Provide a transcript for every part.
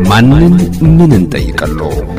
ማንን ምን እንጠይቀሎ?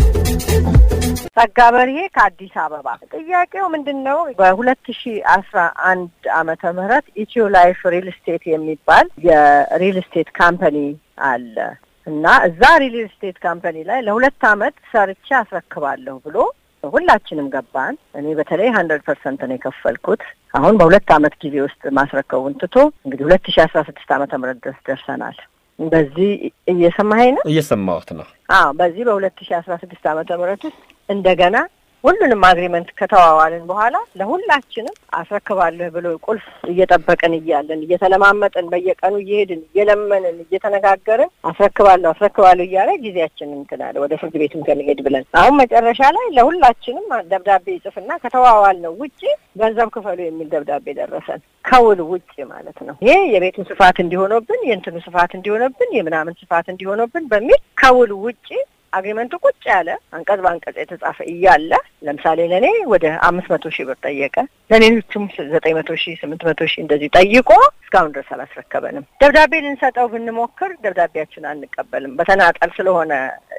ጸጋ በርሄ ከአዲስ አበባ። ጥያቄው ምንድን ነው? በሁለት ሺ አስራ አንድ አመተ ምህረት ኢትዮ ላይፍ ሪል ስቴት የሚባል የሪል ስቴት ካምፓኒ አለ እና እዛ ሪል ስቴት ካምፓኒ ላይ ለሁለት አመት ሰርቼ አስረክባለሁ ብሎ ሁላችንም ገባን። እኔ በተለይ ሀንድረድ ፐርሰንት ነው የከፈልኩት። አሁን በሁለት አመት ጊዜ ውስጥ ማስረከቡን ትቶ እንግዲህ ሁለት ሺ አስራ ስድስት አመተ ምህረት ድረስ ደርሰናል። በዚህ እየሰማኸኝ ነው? እየሰማሁት ነው። አዎ በዚህ በሁለት ሺ አስራ ስድስት አመተ ምህረት ውስጥ እንደገና ሁሉንም አግሪመንት ከተዋዋልን በኋላ ለሁላችንም አስረክባለሁ ብሎ ቁልፍ እየጠበቅን እያለን እየተለማመጥን በየቀኑ እየሄድን እየለመንን እየተነጋገርን አስረክባለሁ አስረክባለሁ እያለ ጊዜያችንን እንትን አለ ወደ ፍርድ ቤትም ከመሄድ ብለን አሁን መጨረሻ ላይ ለሁላችንም ደብዳቤ ይጽፍና ከተዋዋል ነው ውጭ ገንዘብ ክፈሉ የሚል ደብዳቤ ደረሰን። ከውል ውጭ ማለት ነው። ይሄ የቤቱን ስፋት እንዲሆነብን የእንትኑ ስፋት እንዲሆነብን የምናምን ስፋት እንዲሆነብን በሚል ከውል ውጭ አግሪመንቱ ቁጭ ያለ አንቀጽ በአንቀጽ የተጻፈ እያለ ለምሳሌ ለእኔ ወደ አምስት መቶ ሺህ ብር ጠየቀ። ለሌሎቹም ዘጠኝ መቶ ሺህ ስምንት መቶ ሺህ እንደዚህ ጠይቆ እስካሁን ድረስ አላስረከበንም። ደብዳቤ ልንሰጠው ብንሞክር ደብዳቤያችን አንቀበልም። በተናጠል ስለሆነ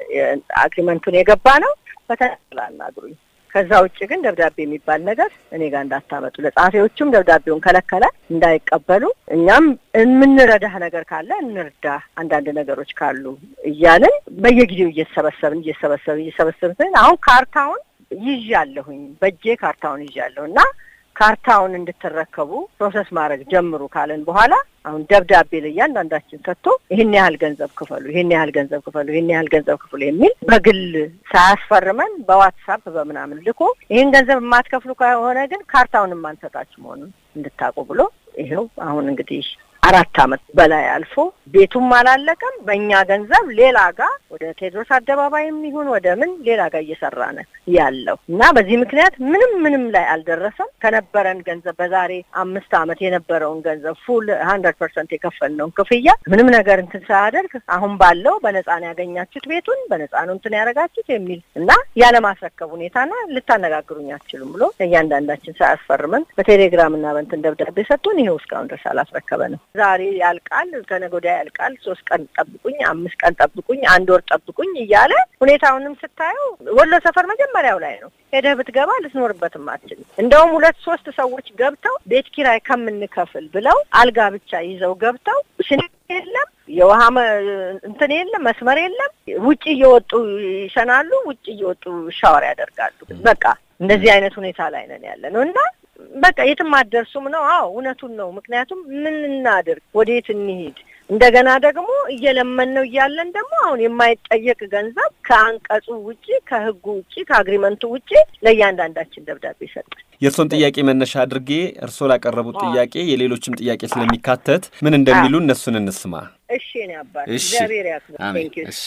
አግሪመንቱን የገባ ነው። በተናጠል አናግሩኝ። ከዛ ውጭ ግን ደብዳቤ የሚባል ነገር እኔ ጋር እንዳታመጡ። ለጸሐፊዎቹም ደብዳቤውን ከለከለ እንዳይቀበሉ። እኛም የምንረዳህ ነገር ካለ እንርዳ፣ አንዳንድ ነገሮች ካሉ እያልን በየጊዜው እየተሰበሰብን እየተሰበሰብን እየተሰበሰብን አሁን ካርታውን ይዣለሁኝ፣ በእጄ ካርታውን ይዣለሁ እና ካርታውን እንድትረከቡ ፕሮሰስ ማድረግ ጀምሩ ካለን በኋላ አሁን ደብዳቤ ለእያንዳንዳችን ሰጥቶ ይህን ያህል ገንዘብ ክፈሉ፣ ይህን ያህል ገንዘብ ክፈሉ፣ ይህን ያህል ገንዘብ ክፈሉ የሚል በግል ሳያስፈርመን በዋትሳፕ በምናምን ልኮ ይህን ገንዘብ የማትከፍሉ ከሆነ ግን ካርታውን የማንሰጣችሁ መሆኑን እንድታውቁ ብሎ ይኸው አሁን እንግዲህ አራት አመት በላይ አልፎ ቤቱም አላለቀም። በእኛ ገንዘብ ሌላ ጋር ወደ ቴዎድሮስ አደባባይም ይሁን ወደ ምን ሌላ ጋር እየሰራነ ያለው እና በዚህ ምክንያት ምንም ምንም ላይ አልደረሰም። ከነበረን ገንዘብ በዛሬ አምስት አመት የነበረውን ገንዘብ ፉል ሀንድረድ ፐርሰንት የከፈልነውን ክፍያ ምንም ነገር እንትን ሳያደርግ አሁን ባለው በነጻ ነው ያገኛችሁት ቤቱን በነጻ ነው እንትን ያደረጋችሁት የሚል እና ያለማስረከብ ሁኔታና ልታነጋግሩኝ አትችሉም ብሎ እያንዳንዳችን ሳያስፈርመን በቴሌግራም እና በእንትን ደብዳቤ ሰጥቶን ይኸው እስካሁን ድረስ አላስረከበንም። ዛሬ ያልቃል፣ ከነገ ወዲያ ያልቃል፣ ሶስት ቀን ጠብቁኝ፣ አምስት ቀን ጠብቁኝ፣ አንድ ወር ጠብቁኝ እያለ ሁኔታውንም ስታየው ወሎ ሰፈር መጀመሪያው ላይ ነው። ሄደህ ብትገባ ልትኖርበትም አትችልም። እንደውም ሁለት ሶስት ሰዎች ገብተው ቤት ኪራይ ከምንከፍል ብለው አልጋ ብቻ ይዘው ገብተው ሽን የለም የውሃ እንትን የለም መስመር የለም። ውጭ እየወጡ ይሸናሉ፣ ውጭ እየወጡ ሻወር ያደርጋሉ። በቃ እንደዚህ አይነት ሁኔታ ላይ ነን ያለ ነው እና በቃ የትም አትደርሱም ነው። አዎ እውነቱን ነው። ምክንያቱም ምን እናድርግ፣ ወዴት እንሂድ? እንደገና ደግሞ እየለመን ነው እያለን ደግሞ አሁን የማይጠየቅ ገንዘብ ከአንቀጹ ውጪ ከህጉ ውጪ ከአግሪመንቱ ውጪ ለእያንዳንዳችን ደብዳቤ ይሰጣል። የእርሶን ጥያቄ መነሻ አድርጌ እርሶ ላቀረቡት ጥያቄ የሌሎችም ጥያቄ ስለሚካተት ምን እንደሚሉ እነሱን እንስማ። እሺ እኔ አባት እግዚአብሔር ያክብር። እሺ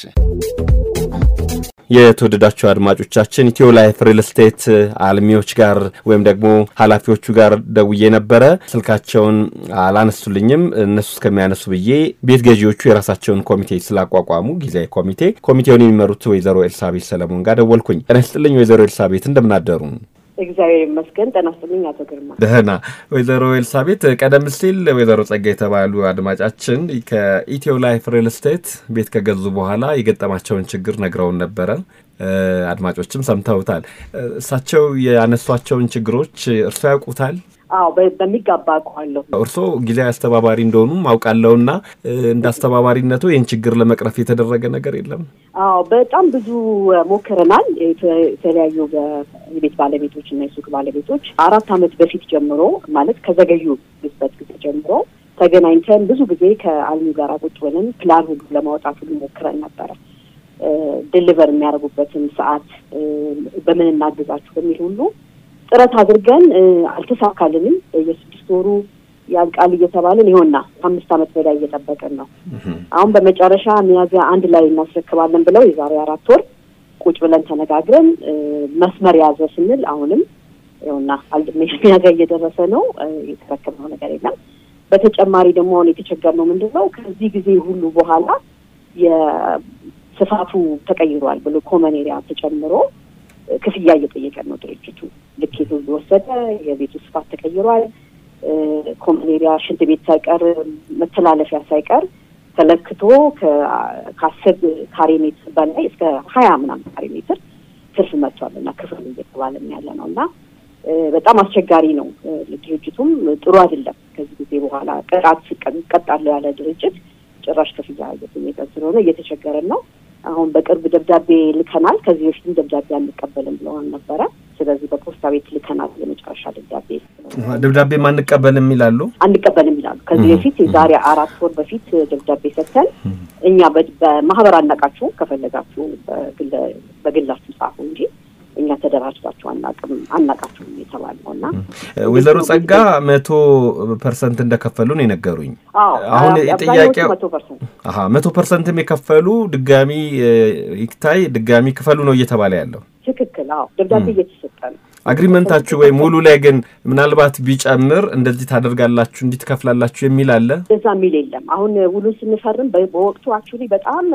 የተወደዳችሁ አድማጮቻችን ኢትዮ ላይፍ ሪል ስቴት አልሚዎች ጋር ወይም ደግሞ ኃላፊዎቹ ጋር ደውዬ ነበረ። ስልካቸውን አላነሱልኝም። እነሱ እስከሚያነሱ ብዬ ቤት ገዢዎቹ የራሳቸውን ኮሚቴ ስላቋቋሙ ጊዜያዊ ኮሚቴ ኮሚቴውን የሚመሩት ወይዘሮ ኤልሳቤት ሰለሞን ጋር ደወልኩኝ። ጤና ይስጥልኝ ወይዘሮ ኤልሳቤት እንደምናደሩ? እግዚአብሔር ይመስገን። ጤና ይስጥልኝ አቶ ግርማ። ደህና። ወይዘሮ ኤልሳቤት ቀደም ሲል ወይዘሮ ጸጋ የተባሉ አድማጫችን ከኢትዮ ላይፍ ሪል ስቴት ቤት ከገዙ በኋላ የገጠማቸውን ችግር ነግረውን ነበረ። አድማጮችም ሰምተውታል። እሳቸው ያነሷቸውን ችግሮች እርሶ ያውቁታል? አዎ በሚገባ አውቀዋለሁ። እርስዎ ጊዜያዊ አስተባባሪ እንደሆኑም አውቃለሁና እንደ አስተባባሪነቱ ይህን ችግር ለመቅረፍ የተደረገ ነገር የለም? አዎ በጣም ብዙ ሞክረናል። የተለያዩ የቤት ባለቤቶች እና የሱቅ ባለቤቶች አራት ዓመት በፊት ጀምሮ ማለት ከዘገዩ ግዝበት ጊዜ ጀምሮ ተገናኝተን ብዙ ጊዜ ከአልሚ ጋር ቁጭ ብለን ፕላን ሁሉ ለማውጣት ሁሉ ሞክረን ነበረ። ድልቨር የሚያደርጉበትን ሰዓት በምን እናግዛችሁ በሚል ሁሉ ጥረት አድርገን አልተሳካልንም። የስድስት ወሩ ያልቃል እየተባለን ይሆንና ከአምስት ዓመት በላይ እየጠበቅን ነው። አሁን በመጨረሻ ሚያዝያ አንድ ላይ እናስረክባለን ብለው የዛሬ አራት ወር ቁጭ ብለን ተነጋግረን መስመር ያዘ ስንል አሁንም ይኸውና ሚያዝያ እየደረሰ ነው። የተረከብነው ነገር የለም። በተጨማሪ ደግሞ አሁን የተቸገርነው ምንድን ነው ከዚህ ጊዜ ሁሉ በኋላ የስፋቱ ተቀይሯል ብሎ ኮመን ኤሪያ ተጨምሮ ክፍያ እየጠየቀን ነው ድርጅቱ። ልኬቱ ወሰደ። የቤቱ ስፋት ተቀይሯል። ኮመን ኤሪያ ሽንት ቤት ሳይቀር መተላለፊያ ሳይቀር ተለክቶ ከአስር ካሬ ሜትር በላይ እስከ ሀያ ምናምን ካሬ ሜትር ትርፍ መጥቷል እና ክፍል እየተባለም ያለ ነው እና በጣም አስቸጋሪ ነው። ድርጅቱም ጥሩ አይደለም። ከዚህ ጊዜ በኋላ ቅጣት ቀጣለሁ ያለ ድርጅት ጭራሽ ክፍያ እየጠየቀ ስለሆነ እየተቸገረን ነው። አሁን በቅርብ ደብዳቤ ልከናል። ከዚህ በፊትም ደብዳቤ አንቀበልም ብለዋል ነበረ። ስለዚህ በፖስታ ቤት ልከናል የመጨረሻ ደብዳቤ። ደብዳቤ አንቀበልም ይላሉ አንቀበልም ይላሉ። ከዚህ በፊት የዛሬ አራት ወር በፊት ደብዳቤ ሰጥተን እኛ በማህበር አናቃችሁ ከፈለጋችሁ በግላችሁ ጻፉ እንጂ እኛ ተደራጅታችሁ አናቅም አናቃችሁም የተባለው እና ወይዘሮ ጸጋ መቶ ፐርሰንት እንደከፈሉ ነው የነገሩኝ። አሁን ጥያቄው መቶ ፐርሰንትም የከፈሉ ድጋሚ ይታይ ድጋሚ ክፈሉ ነው እየተባለ ያለው። ትክክል። አዎ ደብዳቤ እየተሰጠ ነው። አግሪመንታችሁ ወይም ውሉ ላይ ግን ምናልባት ቢጨምር እንደዚህ ታደርጋላችሁ እንዲህ ትከፍላላችሁ የሚል አለ? እንደዛ የሚል የለም። አሁን ውሉን ስንፈርም በወቅቱ አክቹዋሊ በጣም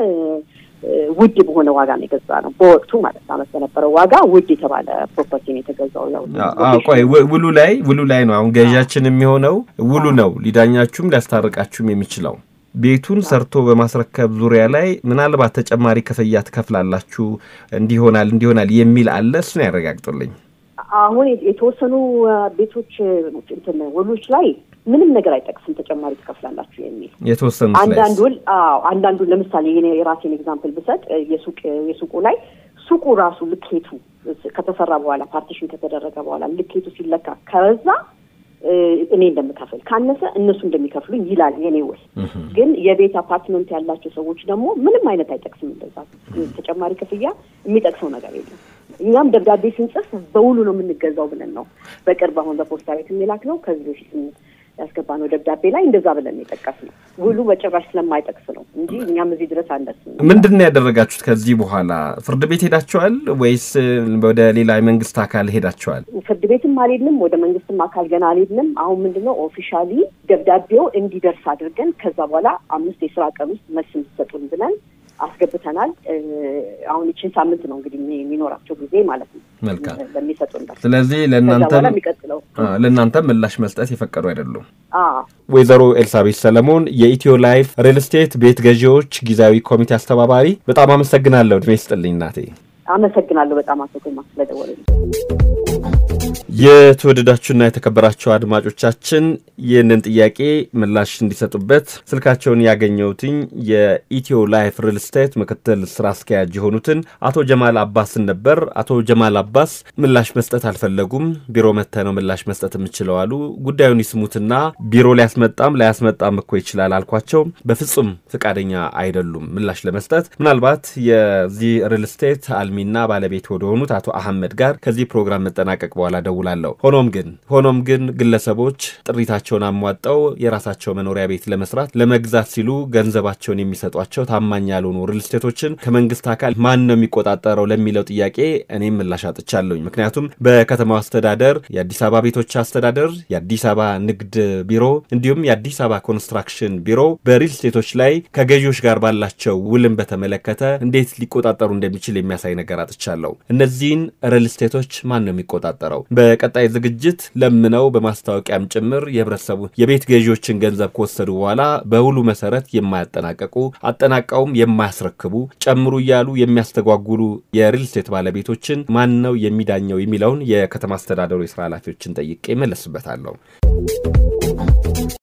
ውድ በሆነ ዋጋ ነው የገዛ ነው። በወቅቱ ማለት አመት በነበረው ዋጋ ውድ የተባለ ፕሮፐርቲ ነው የተገዛው። ያው ቆይ ውሉ ላይ ውሉ ላይ ነው አሁን ገዣችን የሚሆነው ውሉ ነው ሊዳኛችሁም ሊያስታርቃችሁም የሚችለው ቤቱን ሰርቶ በማስረከብ ዙሪያ ላይ ምናልባት ተጨማሪ ክፍያ ትከፍላላችሁ እንዲሆናል እንዲሆናል የሚል አለ። እሱን ያረጋግጡልኝ። አሁን የተወሰኑ ቤቶች እንትን ውሎች ላይ ምንም ነገር አይጠቅስም ተጨማሪ ትከፍላላችሁ የሚል የተወሰኑ አንዳንድ ውል አዎ አንዳንዱን ለምሳሌ የራሴን ኤግዛምፕል ብሰጥ የሱቅ የሱቁ ላይ ሱቁ ራሱ ልኬቱ ከተሰራ በኋላ ፓርቲሽን ከተደረገ በኋላ ልኬቱ ሲለካ ከበዛ እኔ እንደምከፍል ካነሰ እነሱ እንደሚከፍሉኝ ይላል የኔ ውል። ግን የቤት አፓርትመንት ያላቸው ሰዎች ደግሞ ምንም አይነት አይጠቅስም። እንደዛ ተጨማሪ ክፍያ የሚጠቅሰው ነገር የለም። እኛም ደብዳቤ ስንጽፍ በውሉ ነው የምንገዛው ብለን ነው በቅርብ አሁን በፖስታ ቤት የሚላክ ነው ከዚህ በፊት ያስገባነው ደብዳቤ ላይ እንደዛ ብለን የጠቀስ ነው። ውሉ በጭራሽ ስለማይጠቅስ ነው እንጂ እኛም እዚህ ድረስ አነስም። ምንድን ነው ያደረጋችሁት? ከዚህ በኋላ ፍርድ ቤት ሄዳችኋል ወይስ ወደ ሌላ የመንግስት አካል ሄዳችኋል? ፍርድ ቤትም አልሄድንም፣ ወደ መንግስትም አካል ገና አልሄድንም። አሁን ምንድነው ኦፊሻሊ ደብዳቤው እንዲደርስ አድርገን ከዛ በኋላ አምስት የስራ ቀን ውስጥ መልስ እንዲሰጡን ብለን አስገብተናል። አሁን ይችን ሳምንት ነው እንግዲህ የሚኖራቸው ጊዜ ማለት ነው መልካም ለሚሰጡን። ስለዚህ ለእናንተም የሚቀጥለው ለእናንተም ምላሽ መስጠት የፈቀዱ አይደሉም። አዎ ወይዘሮ ኤልሳቤት ሰለሞን የኢትዮ ላይፍ ሪል ስቴት ቤት ገዢዎች ጊዜያዊ ኮሚቴ አስተባባሪ፣ በጣም አመሰግናለሁ። እድሜ ይስጥልኝ እናቴ። አመሰግናለሁ በጣም አቶ ግርማ ስለደወሉልኝ። የተወደዳችሁና የተከበራችሁ አድማጮቻችን ይህንን ጥያቄ ምላሽ እንዲሰጡበት ስልካቸውን ያገኘሁትኝ የኢትዮ ላይፍ ሪል ስቴት ምክትል ስራ አስኪያጅ የሆኑትን አቶ ጀማል አባስን ነበር። አቶ ጀማል አባስ ምላሽ መስጠት አልፈለጉም። ቢሮ መጥተህ ነው ምላሽ መስጠት የምችለው አሉ። ጉዳዩን ይስሙትና ቢሮ ሊያስመጣም ላያስመጣም እኮ ይችላል አልኳቸው። በፍጹም ፈቃደኛ አይደሉም ምላሽ ለመስጠት። ምናልባት የዚህ ሪል ስቴት አልሚና ባለቤት ወደሆኑት አቶ አህመድ ጋር ከዚህ ፕሮግራም መጠናቀቅ በኋላ ደውላለሁ። ሆኖም ግን ሆኖም ግን ግለሰቦች ጥሪታቸውን አሟጠው የራሳቸው መኖሪያ ቤት ለመስራት ለመግዛት ሲሉ ገንዘባቸውን የሚሰጧቸው ታማኝ ያልሆኑ ሪል ስቴቶችን ከመንግስት አካል ማን ነው የሚቆጣጠረው ለሚለው ጥያቄ እኔም ምላሽ አጥቻለሁኝ። ምክንያቱም በከተማው አስተዳደር የአዲስ አበባ ቤቶች አስተዳደር፣ የአዲስ አበባ ንግድ ቢሮ እንዲሁም የአዲስ አበባ ኮንስትራክሽን ቢሮ በሪል ስቴቶች ላይ ከገዢዎች ጋር ባላቸው ውልን በተመለከተ እንዴት ሊቆጣጠሩ እንደሚችል የሚያሳይ ነገር አጥቻለሁ። እነዚህን ሪል ስቴቶች ማን ነው የሚቆጣጠረው? በቀጣይ ዝግጅት ለምነው በማስታወቂያም ጭምር የህብረተሰቡ የቤት ገዢዎችን ገንዘብ ከወሰዱ በኋላ በውሉ መሰረት የማያጠናቀቁ አጠናቀውም የማያስረክቡ ጨምሩ እያሉ የሚያስተጓጉሉ የሪል ስቴት ባለቤቶችን ማን ነው የሚዳኘው የሚለውን የከተማ አስተዳደሩ የስራ ኃላፊዎችን ጠይቄ መለስበታለሁ።